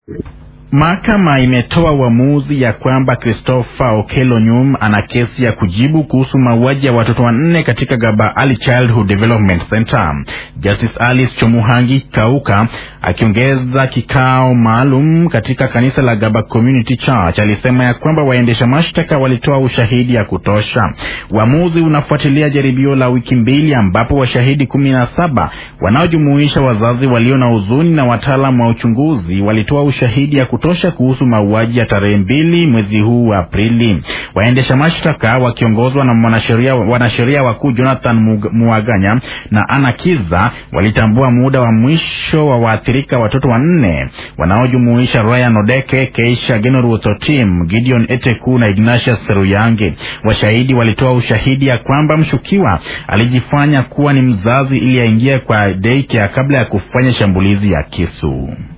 Mahakama imetoa uamuzi ya kwamba Christopher Okello Nyum ana kesi ya kujibu kuhusu mauaji ya watoto wanne katika Gaba Early Childhood Development Center. Justice Alice Chomuhangi Kauka akiongeza kikao maalum katika kanisa la Gaba Community Church alisema ya kwamba waendesha mashtaka walitoa ushahidi ya kutosha. Uamuzi unafuatilia jaribio la wiki mbili ambapo washahidi kumi na saba wanaojumuisha wazazi walio na huzuni na wataalamu wa uchunguzi walitoa ushahidi ya kutosha kuhusu mauaji ya tarehe mbili mwezi huu wa Aprili. Waendesha mashtaka wakiongozwa na mwanasheria wanasheria wakuu Jonathan Muaganya na Anna Kiza walitambua muda wa mwisho wa waathirika watoto wanne wanaojumuisha Ryan Odeke, Keisha Genoruth Otim, Gideon Eteku na Ignatius Seruyange. Washahidi walitoa ushahidi ya kwamba mshukiwa alijifanya kuwa ni mzazi ili aingie kwa daycare kabla ya kufanya shambulizi ya kisu.